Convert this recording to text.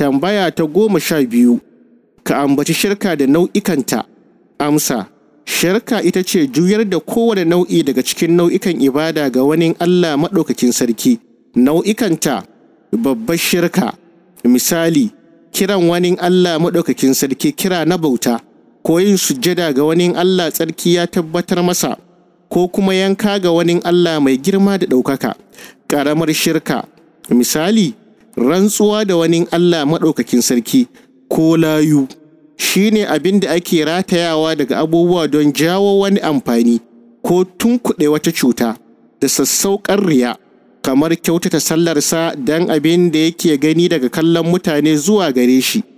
Tambaya ta goma sha biyu, ka ambaci shirka da nau'ikanta. Amsa, shirka ita ce juyar da kowane nau'i daga cikin nau'ikan ibada ga wani Allah maɗaukakin sarki. Nau'ikanta, babbar shirka, misali, kiran wani Allah maɗaukakin sarki kira na bauta, ko yin sujjada ga wani Allah tsarki ya tabbatar masa, ko kuma yanka ga wani Allah mai girma da ɗaukaka. Ƙaramar shirka, misali, rantsuwa da wani Allah maɗaukakin sarki ko layu shi ne abin da ake ratayawa daga abubuwa don jawo wani amfani ko tunkuɗe wata cuta da sassauƙar riya kamar kyautata sallarsa don abin da yake gani daga kallon mutane zuwa gare shi